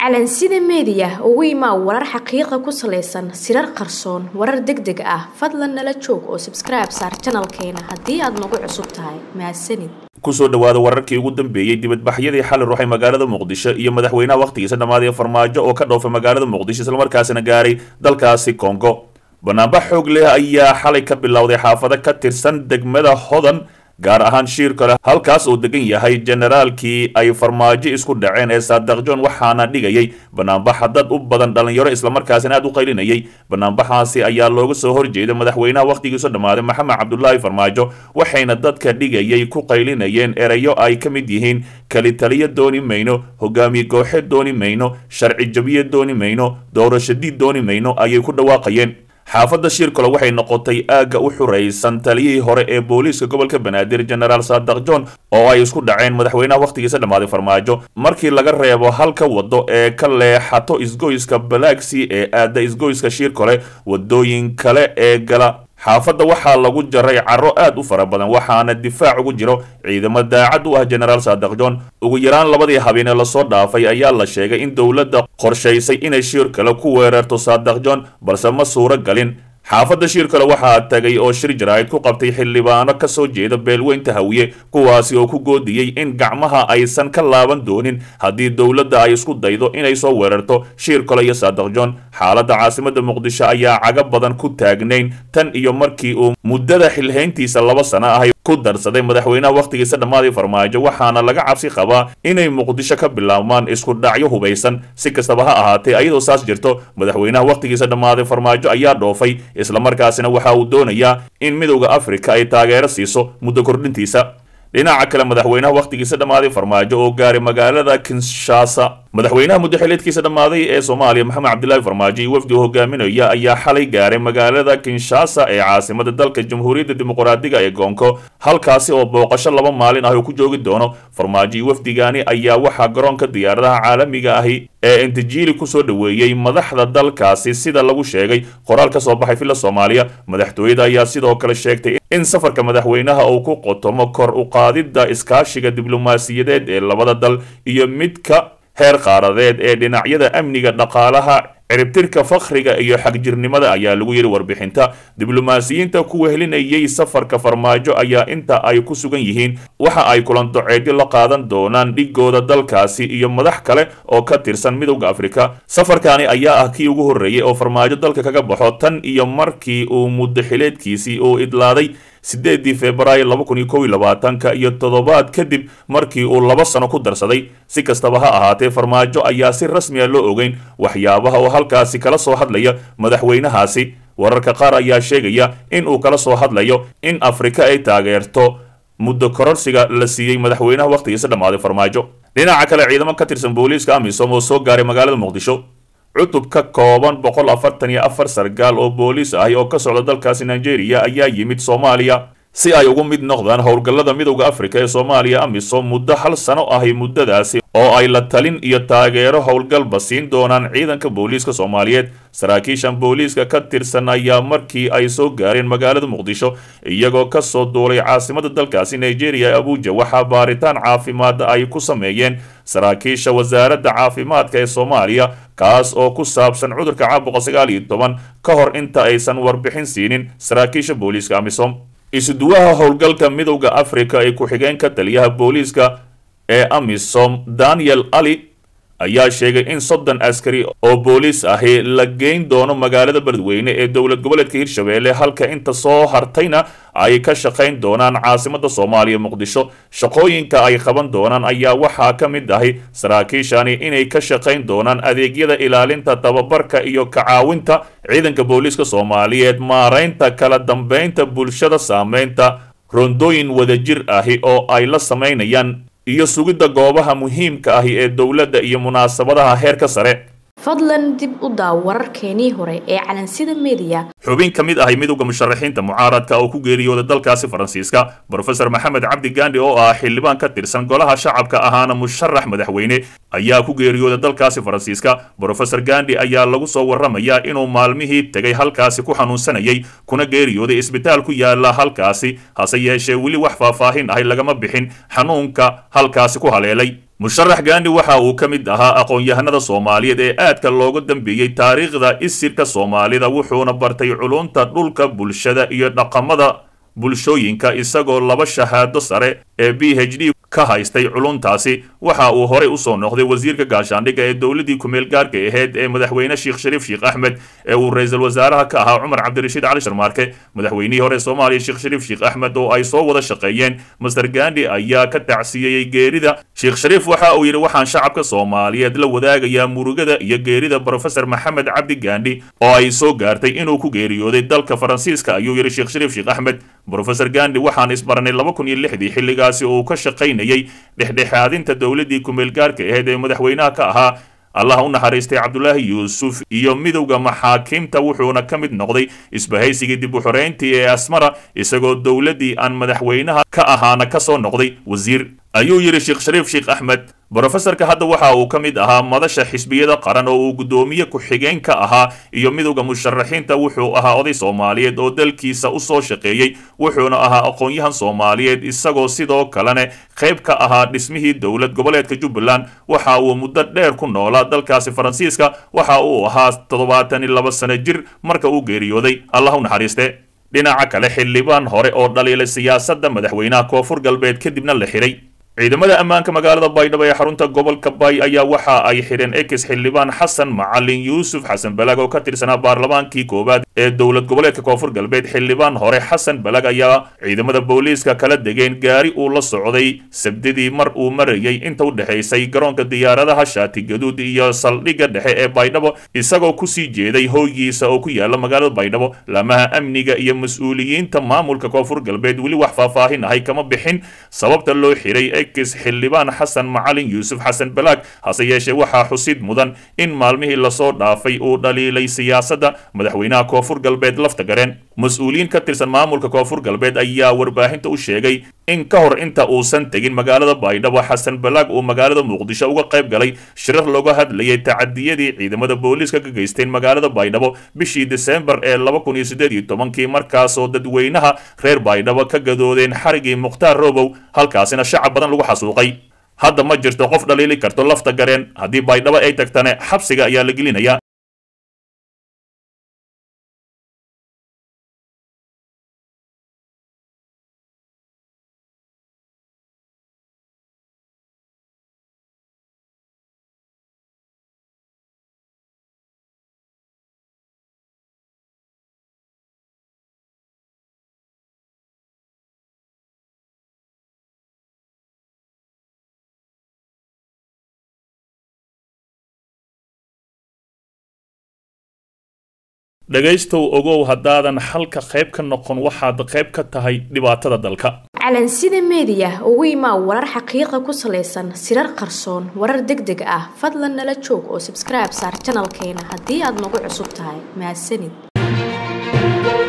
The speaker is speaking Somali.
calansida meediya ugu imaa warar xaqiiqa ku salaysan sirar qarsoon warar deg deg ah fadlan nala joog oo sabskribe saar janalkeena haddii aad nagu cusub tahay mahadsanid kusoo dhawaada wararkii ugu dambeeyey dibadbaxyadii xali ruuxay magaalada muqdisho iyo madaxweynaha wakhtigiisa dhammaaday farmaajo oo ka dhoofay magaalada muqdisho islamarkaasina gaaray dalkaasi kongo banaanbax xoog leh ayaa xalay ka bilowday xaafado ka tirsan degmada hodan gaar ahaan shiir kale halkaas uu degan yahay generaalkii ay farmaajo isku dhaceen ee saadaq john waxaana dhigayay banaanbaxa dad u badan dhalinyaro islamarkaasina aad u qaylinayay banaanbaxaasi ayaa looga soo horjeeday madaxweynaha wakhtigiisu dhammaaday maxamed cabdulaahi farmaajo waxayna dadka dhigayay ku qaylinayeen erayo ay ka mid yihiin kalitaliyo dooni mayno hogaamiye gooxe dooni mayno sharci jabiye dooni mayno doorashadii dooni mayno ayay ku dhawaaqayeen xaafadda shiirkale waxay noqotay aagga u xuraysan taliyihii hore ee booliiska gobolka banaadir genaraal saadaq john oo ay isku dhaceen madaxweynaha wakhtigiisa dhammaaday farmaajo markii laga reebo halka waddo ee ka leexato isgoyska balaagsii ee aadda isgoyska shiirkale waddooyin kale ee gala xaafadda waxaa lagu jaray caro aad u fara badan waxaana difaac ugu jiro ciidamo daacad u ah genaraal saadaq john ugu yaraan labadii habeene lasoo dhaafay ayaa la sheegay in dowladda qorshaysay inay shiir kale ku weerarto saadaq john balse ma suuro galin xaafadda shiir kale waxaa tagay oo shir jaraa'id ku qabtay xildhibaano ka soo jeeda beelweynta hawiye kuwaasi oo ku goodiyey in gacmaha aysan ka laaban doonin haddii dowladda ay isku daydo inay soo weerarto shiir kale iyo saadaq john xaaladda caasimadda muqdisho ayaa caga badan ku taagnayn tan iyo markii uu muddada xilhayntiisa laba sano ahay ku darsaday madaxweynaha wakhtigiisa dhammaaday farmaajo waxaana laga cabsi qabaa inay muqdisho ka bilaabmaan isku dhacyo hubaysan si kastaba ha ahaatee ayadoo saas jirto madaxweynaha wakhtigiisa dhammaaday farmaajo ayaa dhoofay islamarkaasina waxa uu doonayaa in midowda afrika ay taageero siiso muddo kordhintiisa dhinaca kale madaxweynaha wakhtigiisa dhammaaday farmaajo oo gaaray magaalada kinshasa madaxweynaha muddaxileedkiisa dhammaaday ee soomaaliya maxamed cabdilaahi farmaajo iyo wafdi hogaaminaya ayaa xalay gaaray magaalada kinshasa ee caasimada dalka jamhuuriyadda dimuqraadiga ee goonko halkaasi oo booqasho laba maalin ah uu ku joogi doono farmaajo iyo wafdigaani ayaa waxaa garoonka diyaaradaha caalamiga ahi ee entijili kusoo dhoweeyey madaxda dalkaasi sida lagu sheegay qoraal ka soo baxay filla soomaaliya madaxtooyada ayaa sidoo kale sheegtay in safarka madaxweynaha uu ku qotomo kor u qaadidda iskaashiga diblomaasiyadeed ee labada dal iyo midka heer qaaradeed ee dhinacyada amniga dhaqaalaha ciribtirka fakhriga iyo xagjirnimada ayaa lagu yidhi warbixinta diblomaasiyiinta ku wehelinayay safarka farmaajo ayaa inta ay ku sugan yihiin waxa ay kulandoceedyo la qaadan doonaan dhigooda dalkaasi iyo madax kale oo ka tirsan midowda afrika safarkaani ayaa ah kii ugu horreeyey oo farmaajo dalka kaga baxo tan iyo markii uu muddaxileedkiisii uu idlaaday sideedii februaayo laba kun iyo kow iyo labaatanka iyo toddobaad kadib markii uu laba sano ku darsaday si kastaba ha ahaatee farmaajo ayaa si rasmi a loo ogeyn waxyaabaha oo halkaasi kala soo hadlaya madaxweynahaasi wararka qaar ayaa sheegaya in uu kala soo hadlayo in afrika ay taageerto muddo kororsiga la siiyey madaxweynaha wakhtigiisa dhammaaday farmaajo dhinaca kale ciidamo ka tirsan booliiska amisom oo soo gaaray magaalada muqdisho cutub ka kooban boqol afartan iyo afar sargaal oo booliis ahi oo ka socda dalkaasi nigeria ayaa yimid soomaaliya si ay ugu mid noqdaan howlgallada midowda afrika ee soomaaliya amisom muddo hal sano ahi muddadaasi oo ay la talin iyo taageero howlgalba siin doonaan ciidanka booliiska soomaaliyeed saraakiishan booliiska ka tirsan ayaa markii ay soo gaareen magaalada muqdisho iyagoo ka soo duulay caasimada dalkaasi nigeria abuja waxaa baaritaan caafimaad ay ku sameeyeen saraakiisha wasaaradda caafimaadka ee soomaaliya kaas oo ku saabsan cudurka caabuqa sagaal iyo toban ka hor inta aysan warbixin siinin saraakiisha booliiska amisom isuduwaha howlgalka midowda afrika ee ku-xigeenka taliyaha booliiska ee amisom daniel ali ayaa sheegay in soddon askari oo booliis ahi la geyn doono magaalada beledweyne ee dowlad goboleedka hirshabeelle halka inta soo hartayna ay ka shaqayn doonaan caasimada soomaaliya muqdisho shaqooyinka ay qaban doonaan ayaa waxaa ka mid ahi saraakiishani inay ka shaqayn doonaan adeegyada ilaalinta tababarka iyo kacaawinta ciidanka booliiska soomaaliyeed maaraynta kala dambeynta bulshada saameynta rondooyin wadajir ahi oo ay la samaynayaan iyo sugidda goobaha muhiimka ahi ee dowladda iyo munaasabadaha heerka sare fadlan dib u daaw wararkeenii hore ee calansida meediya xubin ka mid ahay midowda musharaxiinta mucaaradka oo ku geeriyooda dalkaasi faransiiska brofesor maxamed cabdi gandhi oo ah xildhibaan ka tirsan golaha shacabka ahaana musharax madaxweyne ayaa ku geeriyooda dalkaasi faransiiska brofesor gandhi ayaa lagu soo warramayaa inuu maalmihii tegay halkaasi ku xanuunsanayay kuna geeriyooday isbitaal ku yaala halkaasi hase yeeshee weli wax faahfaahin ahay lagama bixin xanuunka halkaasi ku haleelay musharax gaandi waxa uu ka mid ahaa aqoon-yahanada soomaaliyeed ee aadka looga dambeeyey taariikhda isirka soomaalida wuxuuna bartay culunta dhulka bulshada iyo dhaqamada bulshooyinka isagoo laba shahaado sare ee b h d ka haystay culuntaasi waxa uu horey usoo noqday wasiirka gaashaandhigga ee dowladii kumeel gaarka ahayd ee madaxweyne sheekh shariif sheekh axmed ee uu ra-iisul wasaaraha ka ahaa cumar cabdirashiid cali sharmaarke madaxweynihii hore soomaaliya sheekh shariif sheekh axmed oo ay soo wada shaqeeyeen master gandi ayaa ka tacsiyeeyey geerida sheekh shariif waxa uu yidhi waxaan shacabka soomaaliyeed la wadaagayaa murugada iyo geerida brofesor maxamed cabdi gandi oo ay soo gaartay inuu ku geeriyooday dalka faransiiska ayuu yidhi sheekh shariif sheekh axmed brofesor gandi waxaan isbaranay laba kun iyo lixdii xilligaasi uu ka shaqaynayay dhexdhexaadinta dowladii kumeel gaarka ahayd ee madaxweynaha ka ahaa allah u naxariistay cabdulaahi yuusuf iyo midowda maxaakiimta wuxuuna ka mid noqday isbahaysigii dib u xoreyntii ee asmara isagoo dowladdii aan madaxweynaha ka ahaana ka soo noqday wasiir ayuu yidhi sheekh shariif sheekh axmed brofesorka hadda waxa uu ka mid ahaa madasha xisbiyada qaran oo uu guddoomiye ku-xigeen ka ahaa iyo midowda musharaxiinta wuxuu ahaa oday soomaaliyeed oo dalkiisa usoo shaqeeyey wuxuuna ahaa aqoon-yahan soomaaliyeed isagoo sidoo kalena qayb ka ahaa dhismihii dowlad goboleedka jubbaland waxa uu muddo dheer ku noolaa dalkaasi faransiiska waxa uu ahaa toddobaatan iyo laba sano jir marka uu geeriyooday allah u naxariiste dhinaca kale xildhibaan hore oo dhaliilay siyaasadda madaxweynaha koonfur galbeed kadibna la xiray ciidamada ammaanka magaalada baydhabo ee xarunta gobolka bay ayaa waxa ay xidheen ex xildhibaan xasan macalin yuusuf xasan balag oo ka tirsanaa baarlamaankii koowaad ee dowlad goboleedka koonfur galbeed xildhibaan hore xasan balag ayaa ciidamada booliiska kala degeen gaari uu la socday sabdidii mar uu marayay inta u dhexaysay garoonka diyaaradaha shaati gaduud iyo saldhigga dhexe ee baydhabo isagoo kusii jeeday hooygiisa oo ku yaala magaalada baydhabo laamaha amniga iyo mas-uuliyiinta maamulka koonfur galbeed weli wax faahfaahin ahay kama bixin sababta loo xiray xildhibaan xasan macalin yuusuf xasan balaag hase yeeshee waxaa xusid mudan in maalmihii lasoo dhaafay uu dhaliilay siyaasadda madaxweynaha koonfur galbeed lafta gareen mas-uuliyiin ka tirsan maamulka koonfur galbeed ayaa warbaahinta u sheegay in ka hor inta uusan tegin magaalada baydhabo xasan balaag uu magaalada muqdisho uga qayb galay shirar looga hadlayay tacadiyadii ciidamada booliiska ka geysteen magaalada baydhabo bishii desembar ee laba kun iyo siddeed iyo tobankii markaasoo dadweynaha reer baydhabo ka gadoodeen xarigii mukhtaar robow halkaasina shacab badan lagu xasuuqay hadda ma jirto qof dhaliili karto lafta gareen haddii baydhabo ay tagtane xabsiga ayaa la gelinaya dhegaystow ogow haddaadan xalka qayb ka noqon waxaad qayb ka tahay dhibaatada dalka calansida meediya ugu imaa warar xaqiiqa ku salaysan sirar qarsoon warar deg deg ah fadlan nala joog oo sabskribe saar janalkeena haddii aad nagu cusub tahay mahadsanid